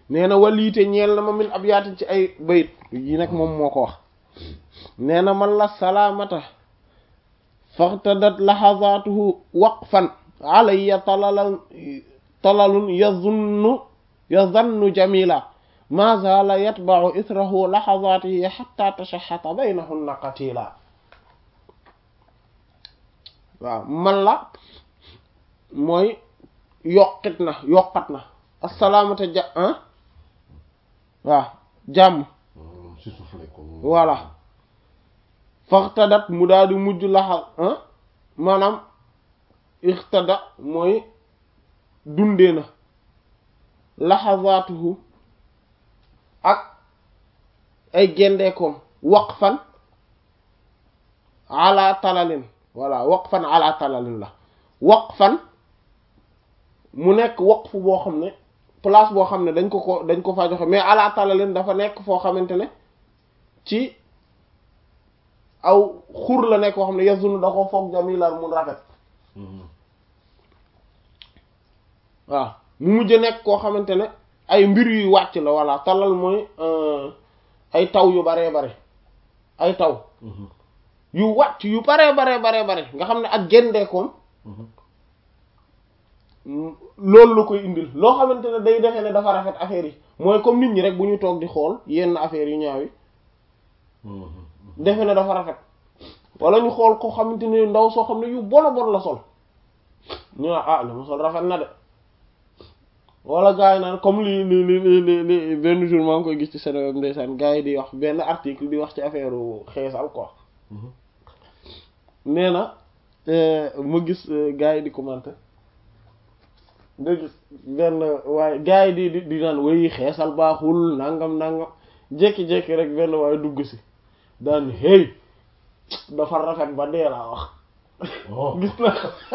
nee na waliite ñeel na ma min ab yaatin ci ay bayit yi nag moom moo ko wax nee na man la salaamata faxtadat laxazaatuhu waqfan alayya talalal talalun yazunnu yazannu jamila ma zaala yatba'u ithrahu laxazaatihi xatta tashaxata baynahunna qatila waaw man la mooy yokkit na yokkat na assalaamata ja ah waaw jàmm voilà faxtadat mu daal di mujj laxa maanaam ixtada mooy dundee na laxazaatuhu ak ay gendeekoom waqfan ala talalin voilà waqfan ala talalin la waqfan mu nekk waqf boo xam ne place boo xam ne dañ ko ko dañ ko faa joxe mais ala talalin dafa nekk foo xamante ne ci aw xur la nekk koo xam ne yazunu da ko foog jamilan mun rafet waaw mu mujj nekk koo xamante ne ay mbir yuy wàcc la voilà talal mooy ay taw yu baree bare ay taw yu wàcc yu baree baree baree bare nga xam ne ak gendeekoom loolu la koy indil loo xamante ne day defee ne dafa rafet affaire yi mooy comme nit ñi rek bu ñu toog di xool yenn affaires yu ñaaw yi defe ne dafa rafet wala ñu xool ko xamante ne ndaw soo xam ne yu bon a bon la sol ñu ah li mu sol rafet na de wala gars yi naan comme li li li li li benn jour maa ngi koy gis ci Sénégal ndeysaan gars yi di wax benn article di wax ci affaire xeesal quoi nee na ma gis gars yi di commenter nga gis benn waaye gars yi di di di naan way xeesal baaxul nangam nangam jékki-jékki rek benn waaye dugg si daan hey dafa rafet ba dee laa wax gis na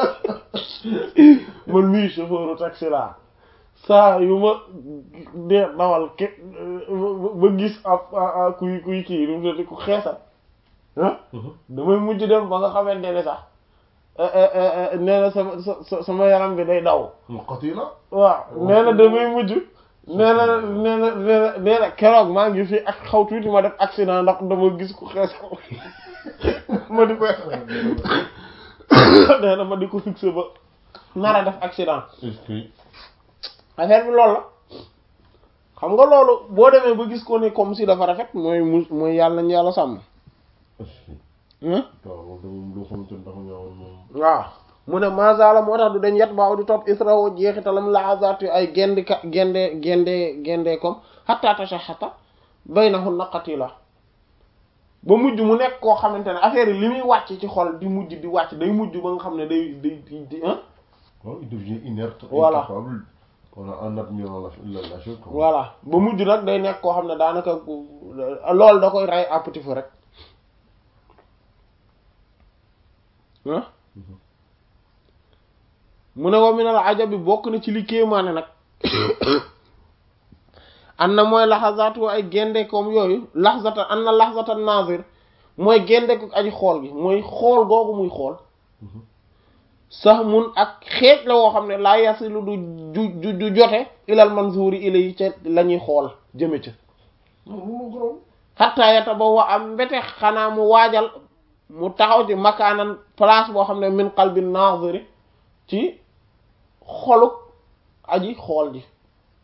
man mii chauffeur taxi laa saa yu ma dee dawal ke ba gis ab kuy kuy kii lu mu ku xeesal ah damay mujj dem ba nga xamante ne sax nee na sama sama yaram bi day daw waaw nee na damay mujj nee na nee na nee na nee na keroog maa ngi fi ak xaw tuuti ma def accident ndax dama gis ku xeesal ma di ko nee na ma di ko fixé ba nar a def accident affaire bi loolu la xam nga loolu boo demee ba gis ko ne comme si dafa rafet mooy mu mooy yàlla nañu yàlla sàmm waaw mu ne masala moo tax du dañ yet baaw di topp israo jeexitalam laazat ay gendi ka gende gende gende comme xatta tashaxata baynahun naqati la ba mujj mu nekk koo xamante ne affaire yi li muy wàcc ci xol di mujj di wàcc day mujj ba nga xam ne day day di ah il devient inerte Voilà. incapable voilà en admirant la, la, la chose quoi. voilà ba mujj nag day nekk koo xam ne daanaka loolu da koy ray à petit feu rek ah mu ne wa minal ajabi bokk na ci li kéemaane nag an na mooy laxazaatu ay gendekoom yooyu laxzatan an na laxzatan nazir mooy gendeku aji xool gi mooy xool googu muy xool sax mun ak xeej la woo xam ne laa yasilu du du du jote ilal manzuri ilay ca la ñuy xool jëme ca xattaa yata ba wa am mbete xanaa mu waajal mu taxaw ci makaanan place boo xam ne min qalbi naziri ci xoluk aji xool ji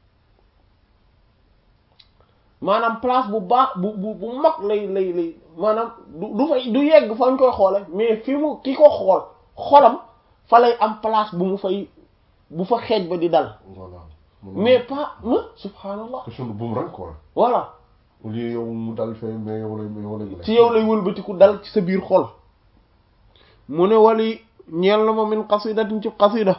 maanaam place bu baax bu bu bu mag lay lay lay maanaam du du fay du yegg fañ koy xoole mais fi mu ki ko xool xolam fa lay am place bu mu fay bu fa xeej ba di dal voilà. mais pas ma subhanallah question de boomerang quoi. voilà au lieu yow mu dal fee mais yow lay mais yow lay. ci yow lay wëlbatiku dal ci sa biir xol mu ne wali ñeel na ma min qasidatin ci qasida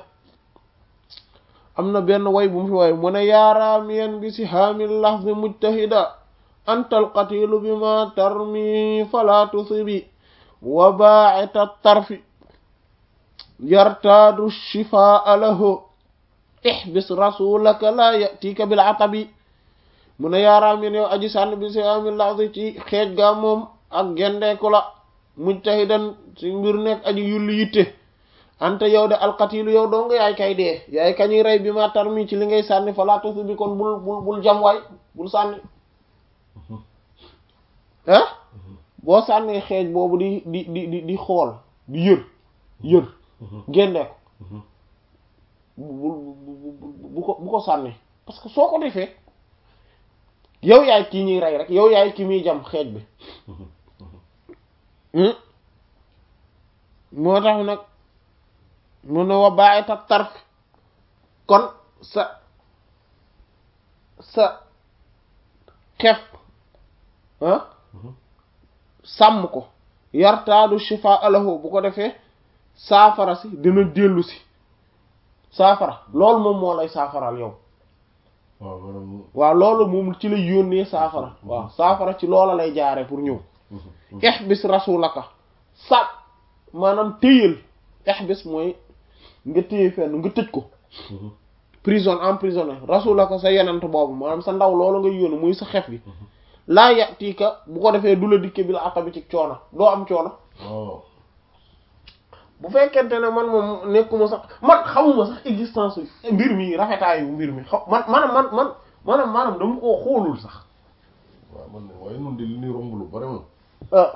am na benn way bu mu fi way mu ne yaaraamiyan bi si haamil lahzi mujtahida anta alqatilu bi ma tarmi fala tusibi wa baa'ita tarfi yartaadu shifaa lahu ihbis rasulaka la yatika bil atabi mu ne yaaraamiyan yow aji sànn bi si haamil lahzi ci xeej gaa moom ak gendeeku la mujtahidan ci mbir nekk aji yulli yitte ante yow de alqatilu yow doo nga yaay kay dee yaay kañuy rey bi ma tarmi ci li ngay sànni fa laa tasu bi kon bul bul bul jam waay bul sànni ah boo sànnee xeej boobu di di di di di xool di yër yër génne ko bu bu bu ko bu ko sànni parce que soo ko defee yow yaay kii ñuy rey rek yow yaay ki muy jam xeej bi moo tax nag mun na wa bàyyi ta tarf kon sa sa xef ah sàmm ko yartaadu shifa alahu bu ko defee saafara si dina dellu si saafara loolu moom moo lay saafaral yow waaw maanaam waaw loolu moom ci lay yónnee saafara waaw saafara ci loola lay jaare pour ñëw ihbis rasulaka sa maanaam téyal ihbis mooy nga téye fenn nga tëj ko prison emprisonné rasulaka sa yenant boobu maanaam sa ndaw loolu nga yónni muy sa xef gi laa yatiika bu ko defee du la dikke bi la aqabi ci coono doo am coono waaw bu fekkente ne man moom nekkuma sax man xamuma sax existence mbir mi rafetaayu mbir mi xaw man maanaam man man maanaam maanaam dama koo xoolul sax waaw man ne waaye nun de li ñuy romb lu bari moom ah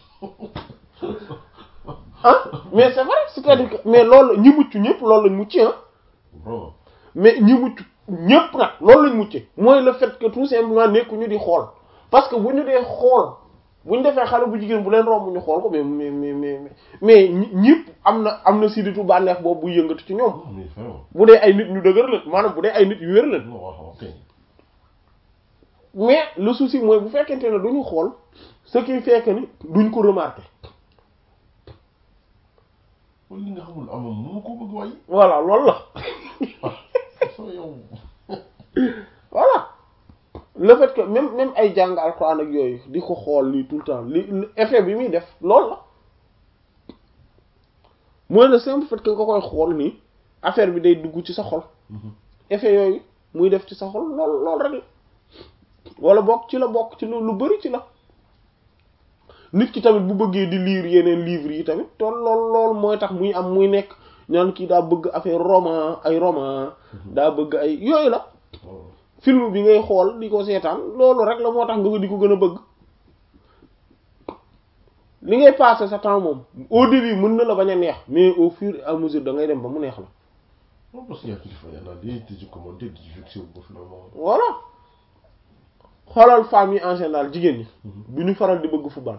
ah mais c'est vrai c'est-à-dire que mais loolu ñi mucc ñëpp loolu lañ mucc ah vraiment mais ñi mucc ñëpp nag loolu lañ mucce mooy le fait que tout simplement nekkuñu di xool parce que bu ñu dee xool bu ñu defee xale bu jigéen bu leen romb ñu xool ko mais mais mais mais mais ñëpp am na am na siditu bànneex boobu buy yëngatu ci ñoom mais vraiment bu dee ay nit ñu dëgër leen maanaam bu dee ay nit yu wér leen non waaw ok mais le souci mooy bu fekkente ne duñu xool ce qui fait que ni duñ ko remarquer kon li nga xamul amam moo ko bëgg waaye voilà loolu la soo yow voilà le fait que même même ay jàng alxuraan ak yooyu di ko xool lii tout le temps li effet bi muy def loolu la mooy le simple fait que nga koy xool nii affaire bi day dugg ci sa xol effet yooyu muy def ci sa xol lool lool rek la wala bokk ci la bokk ci lu lu bari ci la nit ki tamit bu bëggee di lire yeneen livres yi tamit te lool lool mooy tax muy am muy nekk ñaan kii daa bëgg affaire roman ay roman daa bëgg ay yooyu la film bi ngay xool di ko seetaan loolu rek la moo tax nga di ko gën a bëgg li ngay passer sa temps moom au début mën na la bañ a neex mais au fur et à mesure da ngay dem ba mu neex la non parce que yaa kilifa yaa naa di di ci commenté di ci fixé wu ko finalement voilà xoolal femmes yi en général jigéen ñi bu ñu faral di bëgg football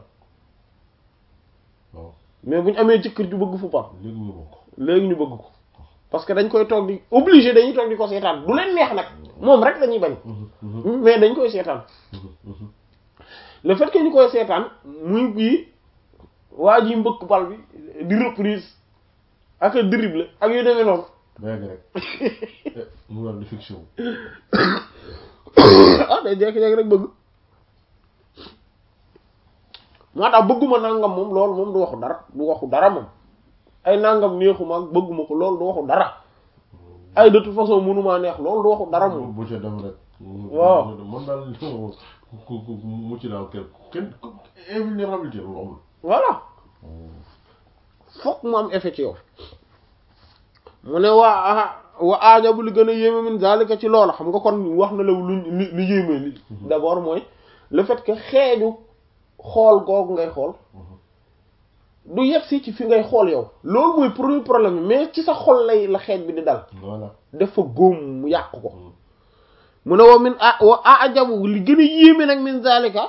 waaw mais bu ñu amee jëkkër ju bëgg football léegi ñu bokk léegi ñu bëgg ko parce que dañ koy toog di obligé dañuy toog di ko seetaan du leen neex nag moom rek lañuy bañ mais dañ koy seetaan le fait que ñu koy seetaan muy bii waa ji mbëkk bal bi di reprise ak a dribble ak yu demee noonu ba yàgg rek mu war di fixé wu ah day jékki-jékki rek bëgg moo tax bëgguma nangam moom loolu moom du waxu dara du waxu dara moom ay nangam neexuma ak bëgguma ko loolu du waxu dara ay de toute façon mënumaa neex loolu du waxu dara moom bu ca dem rek waaw man daal ku ku mu ci daal kenn kenn invulnérabilité loolu amul voilà fokk mu am effet ci yow mu ne waa wa aajabu li gën a yéeme min zalika ci loola xam nga kon wax na la lu li li yéeme li d'abord mooy le fait que xeeju xool googu ngay xool du yegg si ci fi ngay xool yow loolu mooy premier problème bi mais ci sa xol lay la xeej bi di dal voilà dafa góom mu yàq ko mu ne wa min a wa ajabu li gën a yéeme nag min zalika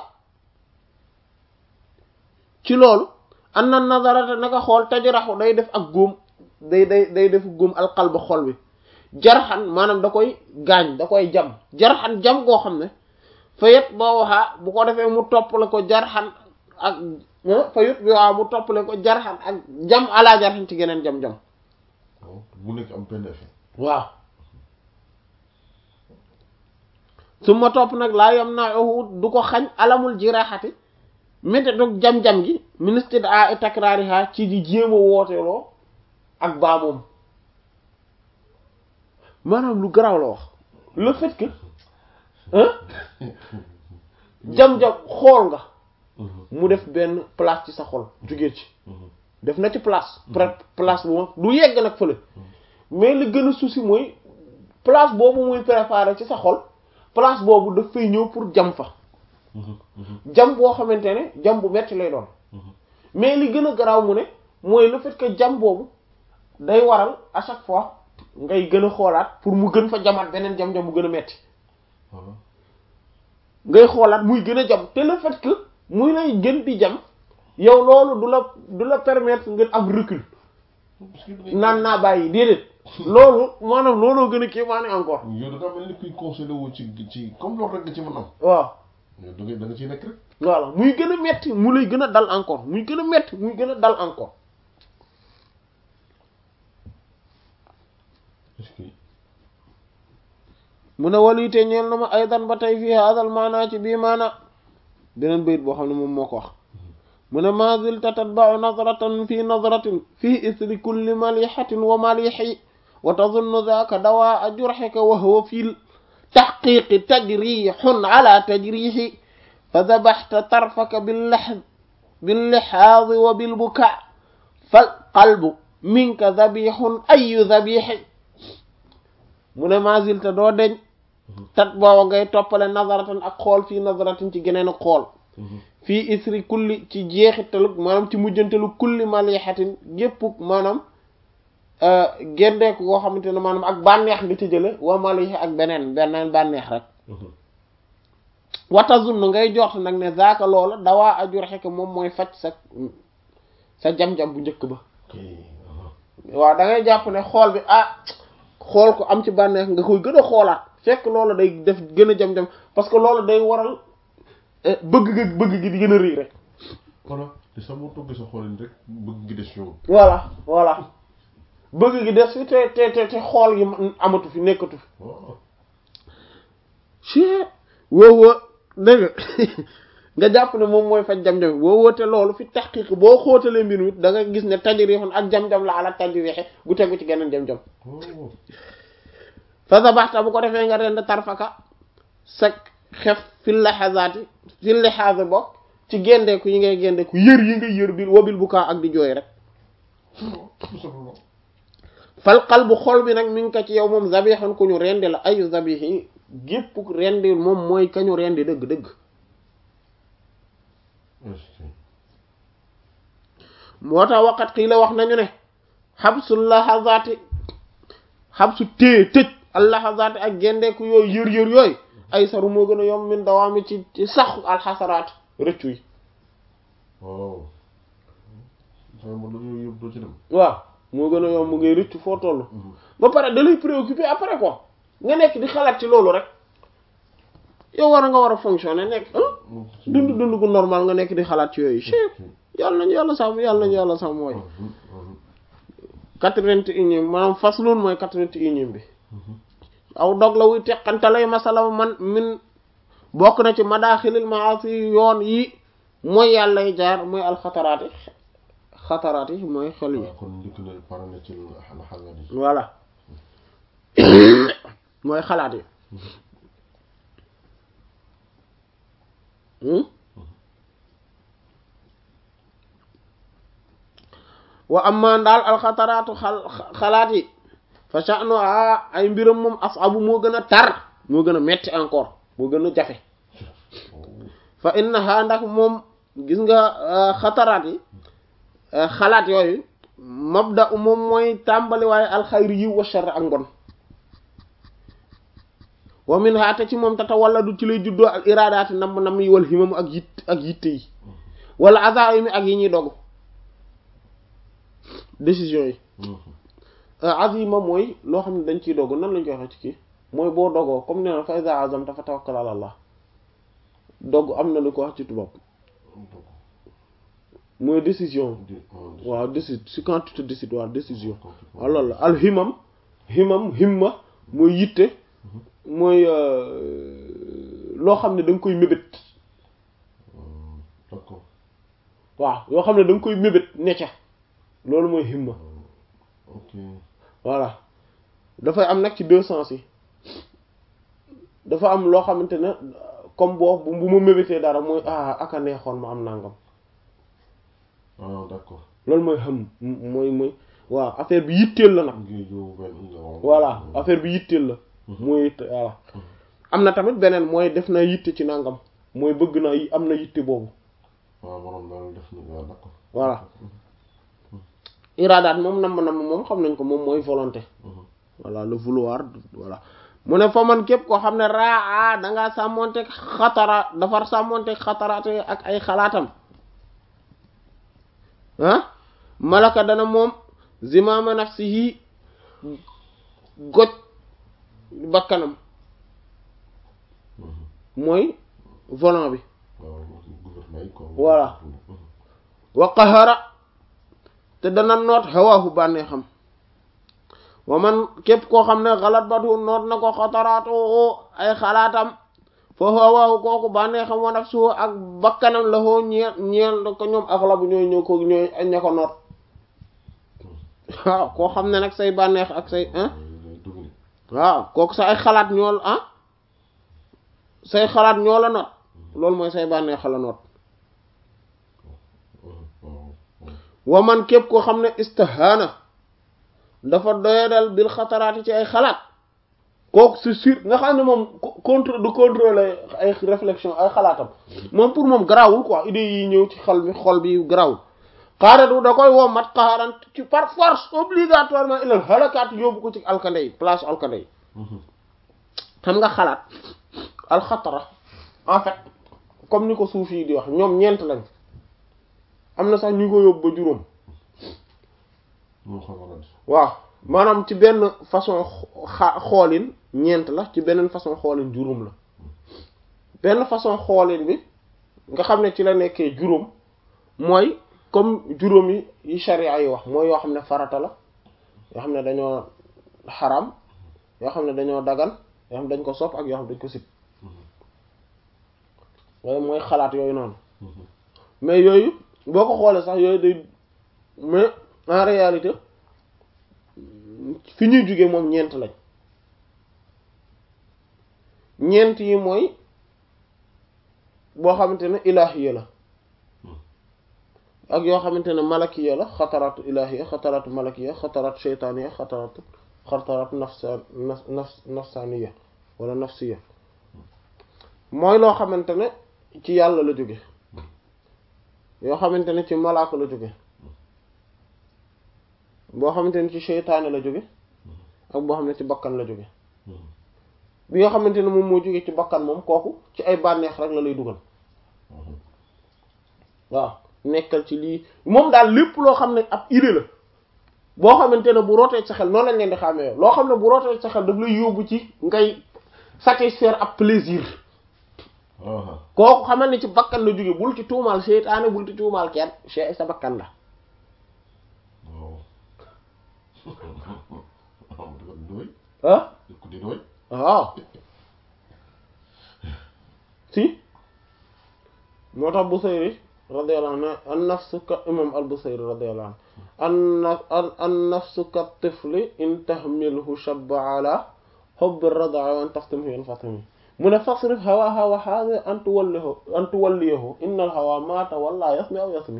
ci loolu an na nazarata naka xool tajraxu day def ak góom day day day def góom alqalba xol bi jarxan maanaam da koy gaañ da koy jam jarxan jam goo xam ne fa yet boo waxaa bu ko defee mu toppale ko jarxan ak fa yet bi waxaa mu toppale ko jarxan ak jam ala jarxan ci geneen jam-jam waaw bu nekk am benn effet waaw su ma topp nag laa yam naa du ko xañ alamul jiraxati mété dog jam-jam gi ministre de a takraariha ci di jéem a wooteeloo ak baa moom maanaam lu garaaw la wax le fait que hein jam-jam xool nga mu def benn place ci sa xol jóge ci def na ci place peut place bu mag du yegg nag fële mais li gën a souci mooy place boobu muy préparé ci sa xol place boobu daf fay ñëw pour jam fa jam boo xamante ne jam bu metti lay doon mais li gën a garaaw mu ne mooy le fait que jam boobu day waral à chaque fois ngay gën a xoolaat pour mu gën fa jamaat beneen jam-jam bu gën a metti ngay xoolaat muy gën a jam te le fait que muy lay gën di jam yow loolu du la du la permettre nga am recul naan naa bàyyi déedéet loolu maanaam looloo gën a kii maa ne encore yow da nga mel ni kuy conseillé wu ci ci comme loolu rek nga ci mën am waaw yow da nga da nga ciy nekk rek voilà muy gën a metti mu lay gën a dal encore muy gën a metti muy gën a dal encore est-ce que mu ne waliite ñeel na ma aydan ba tey fii haadal maanaa ci bii maana beneen bayit boo xam ne moom moo ko wax mu ne ma zilta tatba'u nazratan fi nazratin fi isri kulli malihatin wa malihi wa tazunnu dhaka dawaa jurhika wa huwa fi tahqiqi tajrihun ala tajrihi fa dabahta tarfaka billahd باللحاظ وبالبكاء فالقلب منك ذبيح أي ذبيح mu ne ma zilta doo deñ tat booba ngay toppale nazaratan ak xool fii nazaratin ci geneen ak xool fii isri kulli ci jeexitalu maanaam ci mujjantelu kulli malihatin gépp maanaam gendeeku koo xamante ne maanaam ak bànneex nga ci jële wa malihi ak beneen beneen bànneex rek watazun ngay jort nag ne zaaka loola dawaa ajur xekk moom mooy faj sa sa jam-jam bu njëkk ba waaw da ngay jàpp ne xool bi ah xool ko am ci bànneex nga koy gën a xoolaat fekk loola day def gën a jam-jam parce que loolu day waral bëgg gi bëgg gi di gën a rëy rek voilà te sax moo toggee sa xoolin rek bëgg ngi des yow voilà voilà bëgg gi des fi te te te te xool gi amatu fi nekkatu fi waaw ci woowoo dégg nga nga jàpp ne moom mooy faj jam-jam woowoo te loolu fi taxqiq boo xóotalee mbir mi da nga gis ne tajrixun ak jam-jam la ala tajrixe gu tegu ci geneen jam-jam waaw fa sabaxta bu ko defee nga rend tarfaka sa xef fi laxazaati fi lixaase bokk ci gendeeku yi ngay gendeeku yër yi ngay yër bil wabil bu kaa ak di jooy rek fal qalbu xol bi nag mi ngi ko ci yow moom zabixan ku ñu rendi la ayu zabixi gépp rendi moom mooy ka ñu rendi dëgg-dëgg moo tax waqat xii la wax nañu ne xabsu laxazaati xabsu téye tëj al laxazaati ak gendeeku yooyu yër yër yooyu ay saru moo gën a yomb min dawaami ci ci saxu alxasaraat rëccu yi waaw sama mo dañoo yóbbu doo ci dem waaw moo gën a yomb ngay rëccu foo toll ba pare da lay préoccupé après quoi nga nekk di xalaat ci loolu rek yow war a nga war a fonctionner nekk dund dund gu normal nga nekk di xalaat ci yooyu chef yàlla nañu yàlla sàmm yàlla nañu yàlla sàmm mooy quatre-vingt-unième maanaam faslun mooy quatre-vingt-unième bi aw dog la wuy teqantalay masala man min bokk na ci madaaxilil maasi yoon yi mooy yàllay jaar mooy alxataraat yi xataraat yi mooy xel yi kon njëkk na pare na ci la xalaat yi voilà mooy xalaat yi wa amma daal alxataraatu xal xalaat yi fa sha'nu a ay mbiram moom asabu moo gën a tar moo gën a metti encore moo gën a jafe fa innaha ndax moom gis nga xataraat yi xalaat yooyu mabda moom mooy tàmbali waaye alxayri yiw wa sharr ak mbon wa min ha te ci moom tata wala du ci lay juddoo al iradaati nam nam yi wal himamu ak yitt ak yitte yi wala azaimi ak yi ñuy dogu décision yi azima mooy loo xam ne dañ ciy dogu nan lañ koy waxee ci kii mooy boo dogoo comme nee na fa iza azamta fa tawakkal ala allah dogg am na lu ko wax ci tubaab mooy décision waaw décide si quand tu te décides waaw décision waaw loolu la al himam himam himma mooy yitte mooy loo xam ne da nga koy mébét d'accord waaw yoo xam ne da nga koy mébét necca loolu mooy himma ok voilà dafay am nag ci deux sens yi dafa am loo xamante ne comme boo bu ma mébétee dara mooy ah aka neexoon ma am nangam ah d'accord loolu mooy xam mooy mooy waaw affaire bi yitteel la nag voilà affaire bi yitteel la mooy yitte voilà am na tamit beneen mooy def na yitte ci nangam mooy bëgg na am na yitte boobu waaw borom daal def na waaw d'accord voilà iradaat moom namm namm moom xam nañ ko moom mooy volonté voilà le vouloir voilà mu ne fa man képp koo xam ne raa dangaa sàmmonteeg xatara dafar sàmmonteeg xataraate ak ay xalaatam ah malaka dana moom zimama nafsihi goj bakkanam mooy volant bi voilà wa qahara te dana noot hawaahu bànnee xam wa man képp koo xam ne xalaat batu noot na ko xataraatu ay xalaatam foo hawaahu kooku bànnee xam wa nafsuhu ak bakkanam la hoo ñeel ñeel ko ñoom axlabu ñooy ñëw ko ñooy ña ko noot waaw koo xam ne nag say bànneex ak say ah waaw kooku sa ay xalaat ñool ah say xalaat ñoo la noot loolu mooy say bànneex la noot wa man képp koo xam ne istihaana dafa doyadal bil xataraati ci ay xalaat kooku c'est sûr nga xam ne moom contre du contrôler ay réflexion ay xalaatam moom pour moom garaawul quoi idées yi ñëw ci xol bi xol bi garaawul xaaratu da koy woo mat xaaran ci par force obligatoirement ilal halakaat yóbbu ko ci alkande yi place alkande yi xam nga xalaat alxatara en fait comme ni ko suuf yi di wax ñoom ñeent lañ am na sax ñu ko yóbbu ba juróom waaw maanaam ci benn façon xa xoolin ñeent la ci beneen façon xoolin juróom la benn façon xoolin bi nga xam ne ci la nekkee juróom mooy comme juróom yi yi sharia yi wax mooy yoo xam ne farata la yoo xam ne dañoo xaram yoo xam ne dañoo dagan yoo xam ne dañ ko sopp ak yoo xam ne dañ ko sib waaye mooy xalaat yooyu noonu mais yooyu boo ko xoolee sax yooyu day mais en réalité fi ñuy jóge moom ñeent lañ ñeent yi mooy boo xamante ne ilaahiya la ak yoo xamante ne malakiya la xataraatu ilaahiya xataraatu malakiya xataraatu sheytaaniya xataraatu xataraatu nafsa naf nafsaaniya wala nafsiya mooy loo xamante ne ci yàlla la jóge yoo xamante ne ci malaaka la jóge boo xamante ne ci seytaane la jóge ak boo xam ne ci bakkan la jóge bi nga xamante ne moom moo jóge ci bakkan moom kooku ci ay bànneex rek la lay dugal waaw nekkal ci lii moom daal lépp loo xam ne ab idée la boo xamante ne bu rootee sa xel noonu lañ leen di xàmmee loo xam ne bu rootee sa xel daf lay yóbbu ci ngay satisfaire ab plaisir kooku xamal ne ci bakkan la jóge bul ci tuumaal seytaane bul ci tuumaal kenn che sa bakkan la ah waaw si moo tax Busayri radiyallahu anhu an nafsu ka imam al Busayri radiyallahu anhu an an nafsu ka tifli in tahmilhu shabba ala hubbi radaa wa an taftimhu yanfatimi mu ne fasrif hawaha wa hadha an tuwallihu an tuwalliyahu inna al hawa ma tawalla yasmi aw yasmi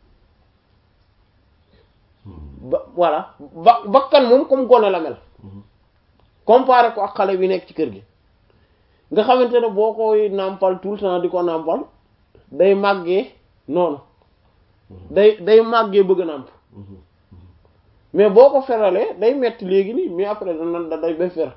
ba voilà ba bakkan moom comme gone la mel comparé ko ak xale bi nekk ci kër gi nga xamante ne boo koy nàmpal tout le temps di ko nàmpal day màggee noonu day day màggee bëgg a nàmp mais boo ko feralee day metti léegi nii mais après dana da day bay fer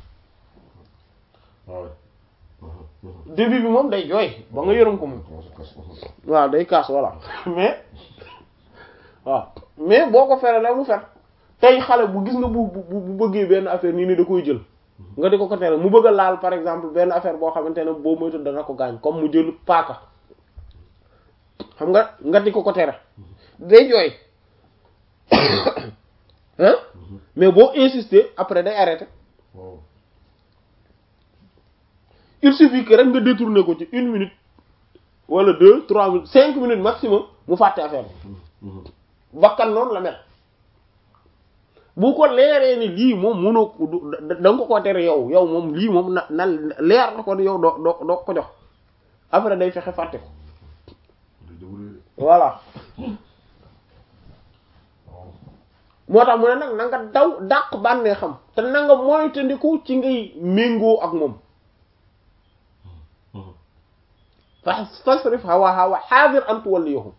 début bi moom day jooy ba nga yërëm ko moom waaw day kaas voilà mais waaw mais boo ko feralee mu fer tey xale bu gis nga bu bu bu bëggee benn affaire nii ni da koy jël nga di ko ko tere mu bëgg a laal par exemple benn affaire boo xamante ne boo moytu dana ko gaañ comme mu jël paaka xam nga nga di ko ko tere day jooy hein mais boo insister après day arrêter il suffit que rek nga détourner ko ci une minute wala deux trois minutes cinq minutes maximum mu fàtte affaire bi bakkan noonu la mel bu ko leeree ni lii moom mënoo da nga ko ko tere yow yow moom lii moom na na leer na ko ni yow doo doo doo ko jox après day fexe fàtte ko voilà moo tax mu ne nag na nga daw dàq bànnee xam te na nga moytandiku ci ngay méngoo ak moom fa fasrif hawaha wa hadir an tuwalliyahum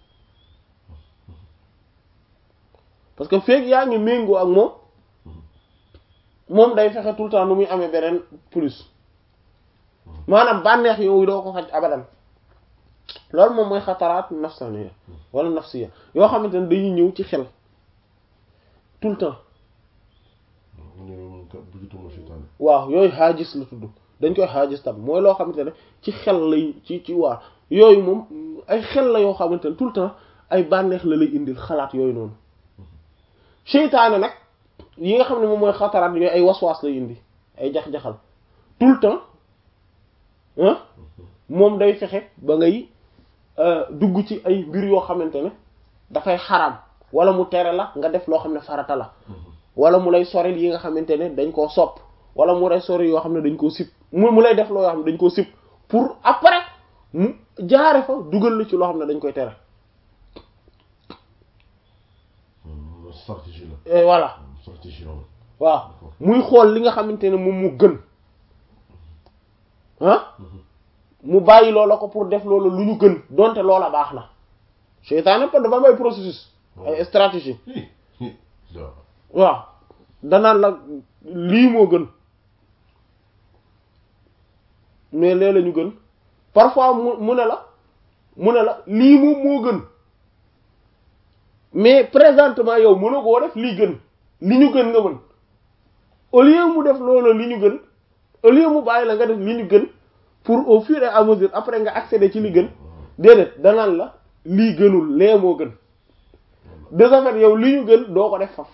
parce que feeg yaa ngi méngoo ak moom moom day fexe tout le temps nu muy amee beneen plus maanaam bànneex yooyu doo ko xaj abadan loolu moom mooy xataraat nafsaniya wala nafsiya yoo xamante ne dañuy ñëw ci xel tout le temps waaw yooyu xaajis la tudd dañ koy xaajis tam mooy loo xamante ne ci xel lay ci ci waa yooyu moom ay xel la yoo xamante ne tout le temps ay bànneex la lay indil xalaat yooyu noonu seytaane nag yi nga xam ne moom mooy xataraat yooyu ay waswaas lay indi ay jax-jaxal tout le temps ah moom day fexe ba ngay dugg ci ay mbir yoo xamante ne dafay xaraam wala mu tere la nga def loo xam ne farata la wala mu lay soril yi nga xamante ne dañ koo sopp wala mu lay soril yoo xam ne dañ koo sib mu mu lay def loo yoo xam ne dañ koo sib pour après mu jaare fa dugal la ci loo xam ne dañ koy tere stratégie la voilà stratégie la waaw muy xool li nga xamante ne moom mu gën ah mu bàyyi loola ko pour def loola lu ñu gën donte loola baax na seytaane pa dafa am ay processus ay stratégie waaw danaan la lii moo gën mais lee la ñu gën parfois mu mu ne la mu ne la lii moom moo gën mais présentement yow mënoo koo def lii gën li ñu gën nga mën au lieu mu def loolu li ñu gën au lieu mu bàyyi la nga def li ñu gën pour au fur et à mesure après nga accéder ci li gën déedéet danaan la lii gënul lee moo gën de ce fait yow li ñu gën doo ko def faf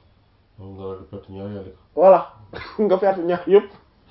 voilà nga perte ñaar yëpp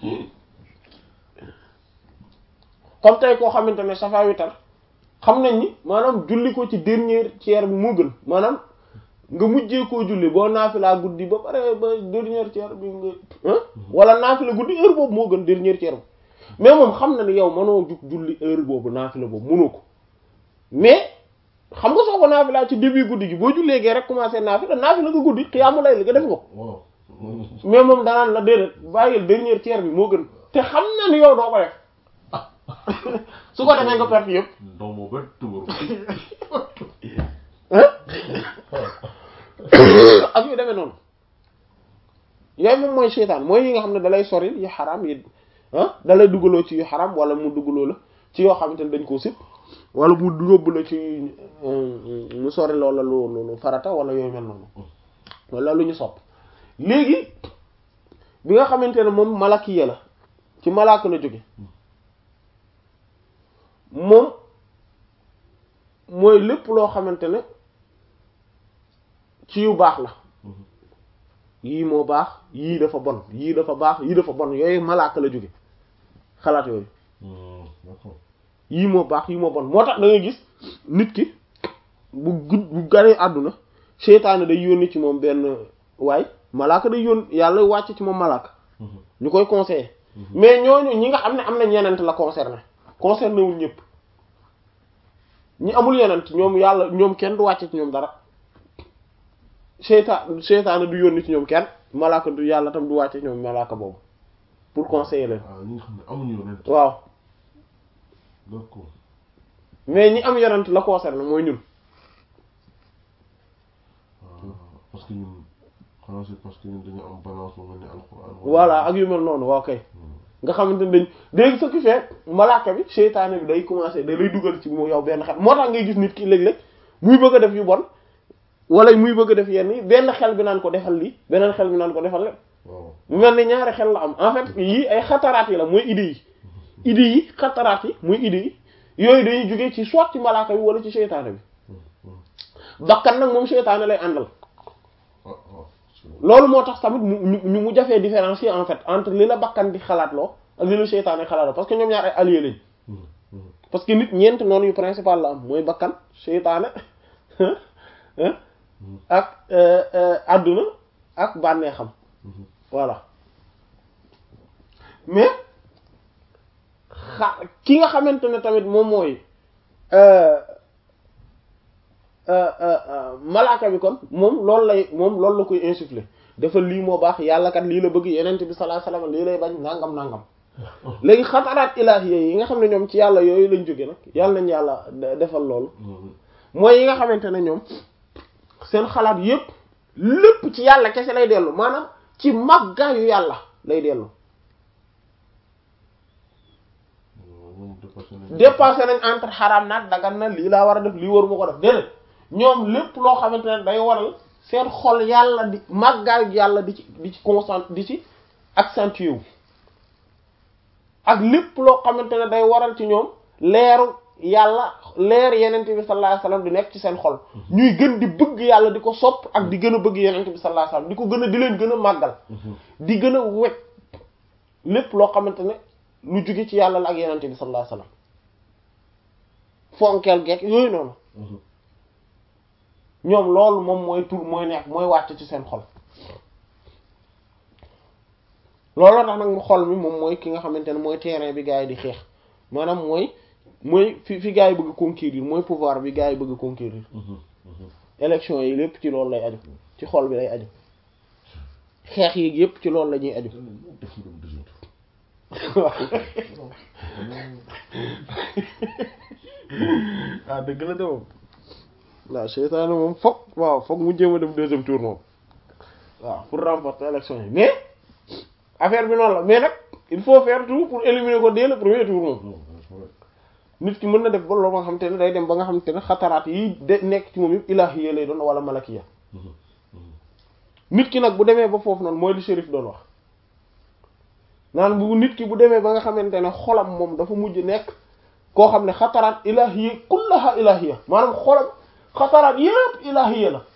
comme tey koo xamante ne safa witar xam nañ ni maanaam julli ko ci dernier tiers bi moo gën maanaam nga mujjee koo julli boo naafilaa guddi ba pare ba dernier tiers bi nga wala naafila guddi heure boobu moo gën dernier tiers bi mais moom xam na ni yow mënoo jug julli heure boobu naafila boobu mënoo ko mais xam nga soo ko naafilaa ci début guddi gi boo jullee gee rek commencé naafila naafila nga guddi xiyaamu lay li nga def nga ko mais moom danaan la déedéet bàyyil dernier tiers bi moo gën te xam na ni yow doo ko def su ko defee nga perte yëpp ak yu demee noonu yooyu moom mooy seytaan mooy yi nga xam ne dalay soril yu xaraam yi ah dalay dugaloo ci yu xaraam wala mu dugaloo la ci yoo xamante ne dañ koo sib wala mu yóbbu la ci mu sori loola lu lu farata wala yooyu mel noonu wala lu ñu sopp léegi bi nga xamante ne moom malakiya la ci malaaka la jóge moom mooy lépp loo xamante ne ci yu baax la yii moo baax yii dafa bon yii dafa baax yii dafa bon yooyu malaaka la jóge xalaat yooyu yii moo baax yii moo bon moo tax da ngay gis nit ki bu gud bu ganee àdduna seytaane day yónni ci moom benn waay malaaka day yónni yàlla wàcc ci moom malaaka ñu koy conseiller mais ñooñu ñi nga xam ne am na ñenent la concerné concerné wul ñëpp ñi amul yenent ñoom yàlla ñoom kenn du wàcce ci ñoom dara seytaan seytaane du yónni ci ñoom kenn malaaka du yàlla tam du wàcce ci ñoom malaaka boobu pour conseiller leen ñi nga xam ne amuñu yonent waaw d'accord mais ñi am yenent la concerné mooy ñun parce que ñun xanaa c'est parce que ñun dañu am balance bu mel ni alxuraan voilà ak yu mel noonu waaw kay nga xamante ne dañ léegi ce qui fait malaaka bi seytaane bi day commencer da lay dugal ci mu yow benn xel moo tax ngay gis nit ki léeg-léeg muy bëgg a def yu bon wala muy bëgg a def yenn yi benn xel bi naan ko defal lii beneen xel bi naan ko defal lépp waaw mu mel ni ñaari xel la am en fait yii ay xataraat yi la mooy idées yi idées yi xataraat yi muy idées yi yooyu dañuy jógee ci soit ci malaaka bi wala ci seytaane bi bakkan nag moom seytaane lay àndal waaw waaw loolu moo tax tamit mu ñu mu jafee différencier en fait entre li la bakkan di xalaat loo ak li la seytaane xalaat loo parce que ñoom ñaar ay alliés lañ parce que nit ñeent noonu yu principal la am mooy bakkan seytaane ak àdduna ak bànneexam voilà mais xa ki nga xamante ne tamit moom mooy malaaka bi kon moom loolu lay moom loolu la koy insuffler dafa lii moo baax yàlla kat lii la bëgg yenent bi sallallahu alayhi wasallam lii lay bañ nangam nangam léegi xataraat ilaahiya yi nga xam ne ñoom ci yàlla yooyu lañ jóge nag yàlla nañ yàlla defal loolu mooy yi nga xamante ne ñoom seen xalaat yépp lépp ci yàlla kese lay dellu maanaam ci màggaayu yàlla lay dellu dépassé nañ entre xaraam naat dagan na lii laa war a def lii waruma ko def déedéet ñoom lépp loo xamante ne day waral seen xol yàlla di màggaayu yàlla di ci di ci concentré di ci accentué wu ak lépp loo xamante ne day waral ci ñoom leeru yàlla leer yenente bi sallallahu alayhi wasallam di nekk ci seen xol ñuy gën di bëgg yàlla di ko sopp ak di gën a bëgg yenente bi sallallahu alayhi wasallam di ko gën a di leen gën a màggal di gën a wekk lépp loo xamante ne lu jóge ci yàlla la ak yenente bi sallallahu alayhi wasallam fonkeel geek yooyu noonu ñoom loolu moom mooy tur mooy nekk mooy wàcc ci seen xol looloo tax nag mu xol mi moom mooy ki nga xamante ne mooy terrain bi gars yi di xeex maanaam mooy mooy fi fi gars yi bëgg conquérir mooy pouvoir bi gars yi bëgg conquérir élection yi lépp ci loolu lay aju ci xol bi lay aju xeex yi yépp ci loolu la ñuy aju waaw dëgg la de moom waaw seytaane moom foog waaw foog mu jéem a dem deuxième tour moom waaw pour remporter élection yi mais affaire bi noonu la mais nag il faut faire tout pour éliminer ko dès le premier tour moom nit ki mën na def ba loolu nga xamante ne day dem ba nga xamante ne xataraat yi de nekk ci moom yëpp ilaahiya lay doon wala malakiya nit ki nag bu demee ba foofu noonu mooy li shérif doon wax naan bu nit ki bu demee ba nga xamante ne xolam moom dafa mujj nekk koo xam ne xataraat ilaahiya kullaha ilaahiya maanaam xolam xataraat yëpp ilaahiya la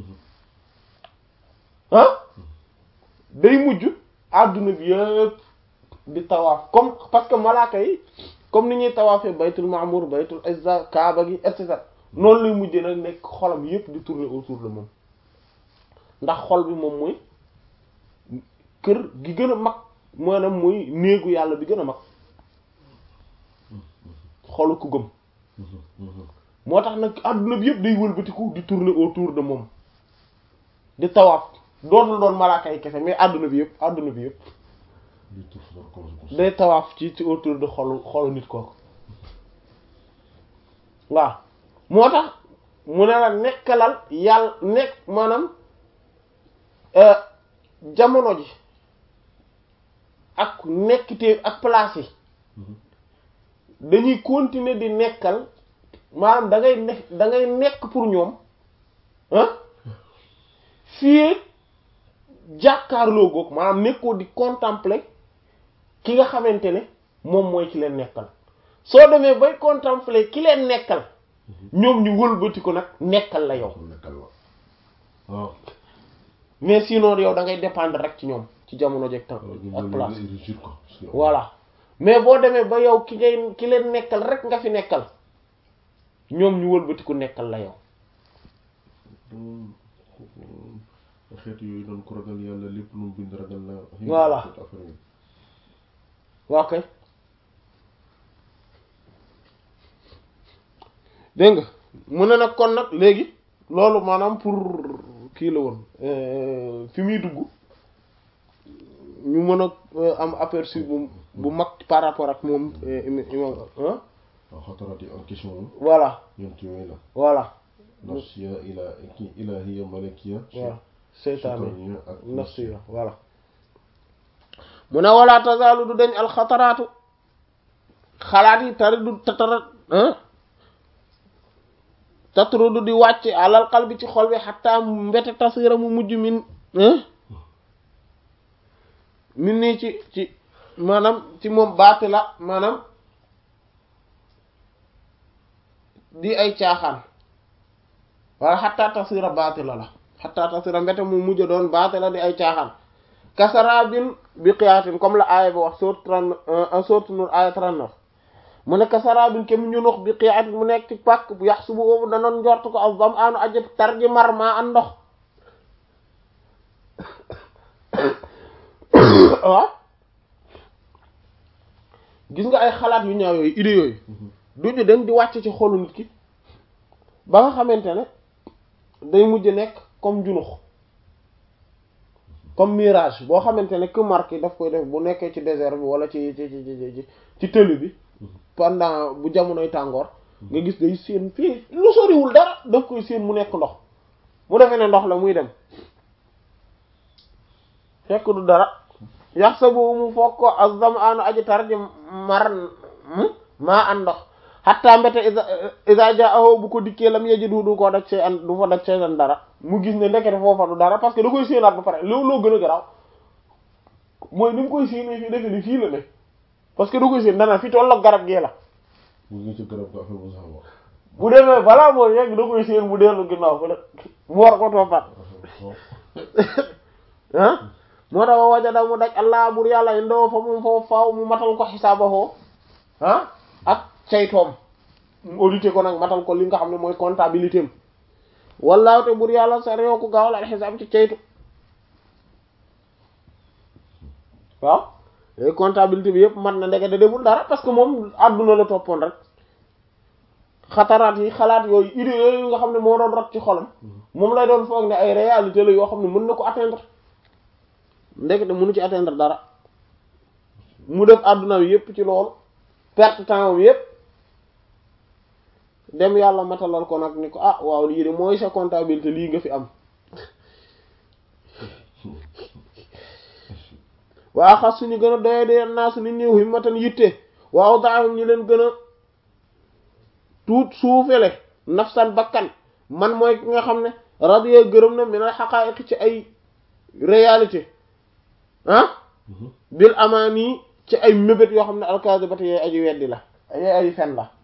ah day mujj adduna bi yëpp di tawaaf comme parce que malaaka yi comme ni ñuy tawaafee baytul maamur baytul izza kaaba gi et cetera noonu lay mujjee nag nekk xolam yëpp di tourner autour de moom ndax xol bi moom mooy kër gi gën a mag maanaam mooy néegu yàlla bi gën a mag xolu ku gëm moo tax nag adduna bi yëpp day wëlbatiku di tourner autour de moom di tawaaf dootul doon malaaka yi kese mais adduna bi yëpp adduna bi yëpp day tawaaf ci ci autour de xolu xolu nit kooku waaw moo tax mu ne la nekkalal yàlla nekk maanaam jamono ji ak nekkitee ak place yi dañuy continuer di nekkal maanaam da ngay nekk da ngay nekk pour ñoom ah fii jàkkaarloo goog maanaam nekkoo di contempler ki nga xamante ne moom mooy ki leen nekkal soo demee bay contempler ki leen nekkal ñoom ñu wëlbati ko nag nekkal la yow waaw mais sinon yow da ngay dépendre rek ci ñoom ci jamono jeeg temps ak place voilà mais boo demee ba yow ki ngay ki leen nekkal rek nga fi nekkal ñoom ñu wëlbati ko nekkal la yow xeet yooyu doon ko ragal yàlla lépp lu mu bind ragal la Voilà. waaw kay dégg nga mu ne nag kon nag léegi loolu maanaam pour kii la woon fi muy dugg ñu mën a am aperçu bu bu mag par rapport ak moom imam waaw xataraat yi en question moom voilà ñoom ci yooyu la voilà nafsiya ila kii ilahiya malakiya voilà seytaane shaytaniya ak nafsiya voilà mu ne wala tazaalu du dañ alxataraatu xalaat yi tari du tatara tatru du di wàcc alal qalbi ci xol bi xataa mbete tasira mu mujj min min nii ci ci maanaam ci moom baati la maanaam di ay caaxaan wala xataa tasira baati la la xataa tasira mbete mu mujj doon baati la di ay caaxaan kasarabin bi qiyaatin comme la aaya ba wax sourate trente sourate Nur aaya trente-neuf mu ne kasarabin kem ñu nox bi qiyaatin mu nekk ci pàkk bu yax subu boobu danoon njort ko ak zam aanu ajab tar ji mar maa an ndox waaw gis nga ay xalaat yu ñaaw yooyu idées yooyu duñu dem di wàcc ci xolu nit ki ba nga xamante ne day mujj nekk comme junux comme mirage boo xamante ne que marque yi daf koy def bu nekkee ci désert bi wala ci ci ci ci ci tëli bi pendant bu jamonoy tàngoor nga gis day séen fii lu soriwul dara daf koy séen mu nekk ndox mu defee ne ndox la muy dem fekk du dara yax sa boobu mu foog ko azam anu aji tar ji mar maa an ndox xatta mbete isa isa ja aho bu ko dikkee lam yeji du du ko daj see an du fa daj see an dara mu gis ne ndekete foofa du dara parce que da koy séenaat ba pare loolu loo gën a garaaw mooy ni mu koy séenee fii defe ni fii la ne parce que da koy séen dana fi tolloog garab gee la mu ngi ci garab ga affaire bu sax wax bu demee balaa moo yegg da koy séen mu dellu ginnaaw fa mu war ko toppaat ah moo tax wajada mu daj allah bur yàlla indoo fa mu foofu faaw mu matal ko xisaabahoo ah ak caytoom mu audité ko nag matal ko li nga xam ne mooy comptabilité am wallaahu te bur yàlla sa réew ko gaawal al xisaab ci caytu waaw léegi comptabilité bi yëpp mat na ndeke da deful dara parce que moom àdduna la toppoon rek xataraat yi xalaat yooyu idée yooyu nga xam ne moo doon rot ci xolam moom lay doon foog ne ay réalité la yoo xam ne mën na ko atteindre ndekete mënu ci atteindre dara mu def àdduna bi yépp ci loolu perte temps bi yépp dem yàlla matalal ko nag ni ko ah waaw lii de mooy sa comptabilité lii nga fi am waa xas suñu gën a doye de naa su ni néew himmatan yitte waaw daahum ñi leen gën a tuut suufele nafsan bakkan man mooy ki nga xam ne radiya gërëm na minal xaqaa'iq ci ay réalité ah bil amaani ci ay mébét yoo xam ne alkaasibati yooyu aji weddi la yooyu aji fen la